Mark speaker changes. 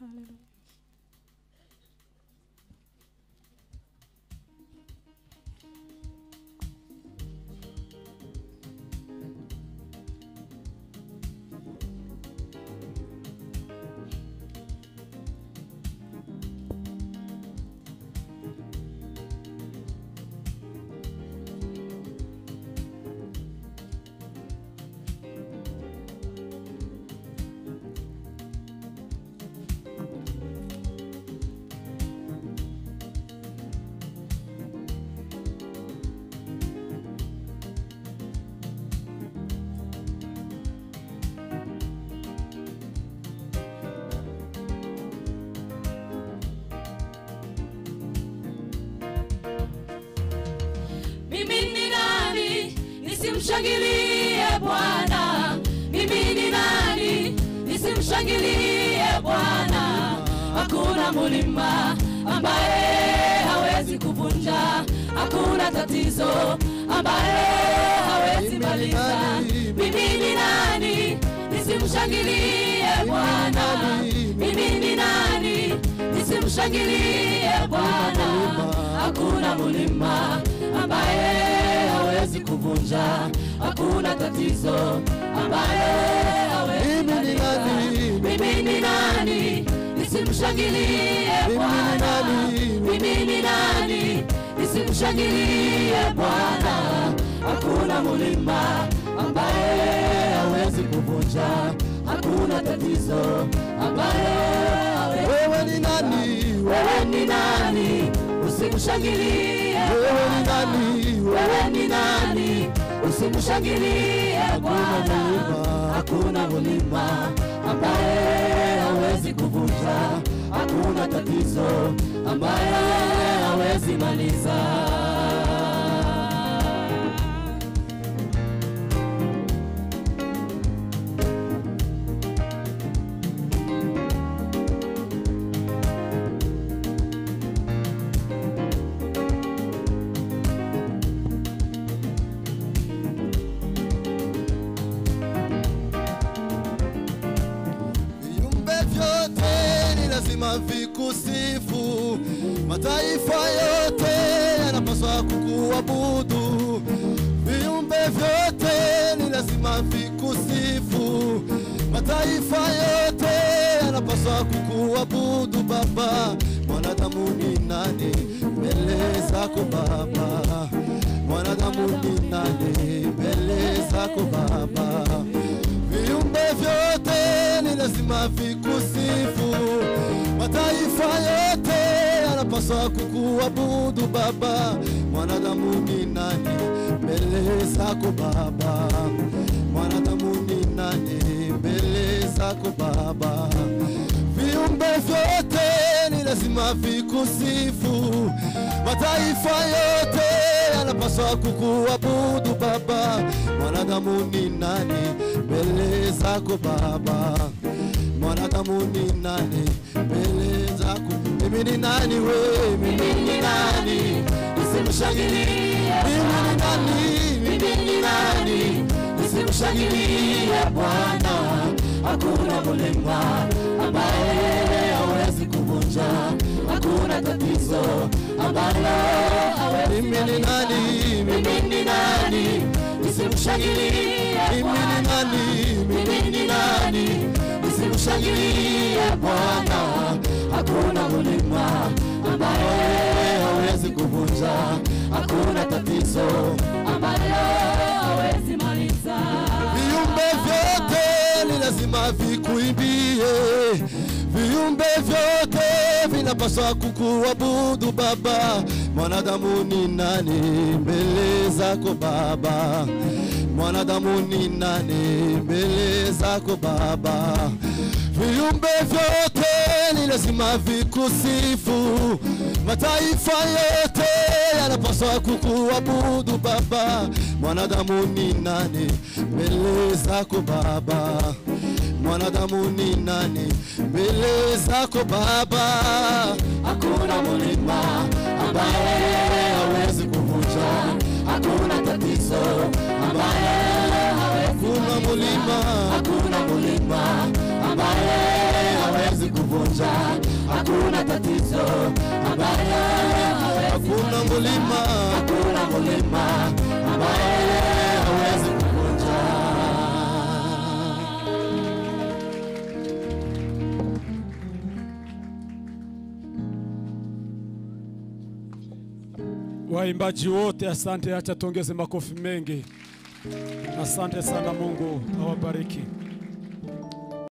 Speaker 1: mimi ni nani nisimshangilie bwana mimi ni nani nisimshangilie bwana hakuna mulima ambaye hawezi kuvunja hakuna tatizo ambaye hawezi maliza mimi ni nani nisimshangilie bwana mimi ni nani nisimshangilie bwana hakuna mulima ambaye hawezi kuvunja hakuna tatizo ambaye hawezi
Speaker 2: Mimi ni
Speaker 1: maliza.
Speaker 2: nani?
Speaker 1: mimi ni nani nisimshangilie
Speaker 2: Mimi ni
Speaker 1: bwana
Speaker 2: nani?
Speaker 1: mimi ni nani nisimshangilie bwana hakuna mulima ambaye hawezi kuvunja hakuna tatizo ambaye hawezi
Speaker 2: Wewe ni nani?
Speaker 1: wewe ni nani usimshangilie
Speaker 2: Wewe ni nani?
Speaker 1: wewe ni nani usimshangilie bwana
Speaker 2: mulima.
Speaker 1: hakuna mulima ambaye hawezi kuvunja hakuna tatizo ambaye hawezi maliza
Speaker 2: Viumbe vyote ni lazima vikusifu, mataifa yote yanapaswa kukuabudu. Viumbe vyote ni lazima vikusifu, mataifa yote yanapaswa kukuabudu. Baba, mwanadamu ni nani mbele zako Baba? Mwanadamu ni nani mbele zako Baba? Viumbe vyote ni lazima vikusifu, mataifa yote yanapaswa kukuabudu Baba. Mwanadamu ni nani mbele zako Baba? Mwanadamu ni nani mbele zako Baba? Viumbe vyote ni lazima vikusifu, mataifa yote yanapaswa kukuabudu Baba. Mwanadamu ni nani mbele zako Baba? Mwanadamu ni nani mbele zako? Mimi ni nani we? Mimi ni nani?
Speaker 1: nisimshangilie
Speaker 2: Mimi ni nani?
Speaker 1: mimi ni nani nisimshangilie bwana hakuna mulima ambaye hawezi kuvunja hakuna tatizo ambalo hawezi
Speaker 2: Mimi ni nani?
Speaker 1: mimi ni nani nisimshangilie
Speaker 2: Mimi ni nani?
Speaker 1: mimi ni nani nisimshangilie bwana hakuna mulima ambaye hawezi kuvunja hakuna tatizo ambayo hawezi maliza
Speaker 2: Viumbe vyote ni lazima vikuimbie, viumbe vyote vinapaswa kukuabudu Baba. Mwanadamu ni nani mbele zako Baba? Mwanadamu ni nani mbele zako Baba? Viumbe vyote ni lazima vikusifu, mataifa yote yanapaswa kukuabudu Baba. Mwanadamu ni nani mbele zako Baba? Mwanadamu ni nani mbele zako Baba?
Speaker 1: hakuna mulima ambaye hawezi kuvunja hakuna tatizo ambaye hawezi
Speaker 2: Kuna mulima
Speaker 1: hakuna mulima ambaye hawezi kuvunja kuvunja. Hakuna tatizo ambaye hawezi
Speaker 2: hakuna mulima
Speaker 1: hakuna mulima ambaye hawezi kuvunja.
Speaker 3: Waimbaji wote asante, acha tuongeze makofi mengi. Asante sana, Mungu awabariki.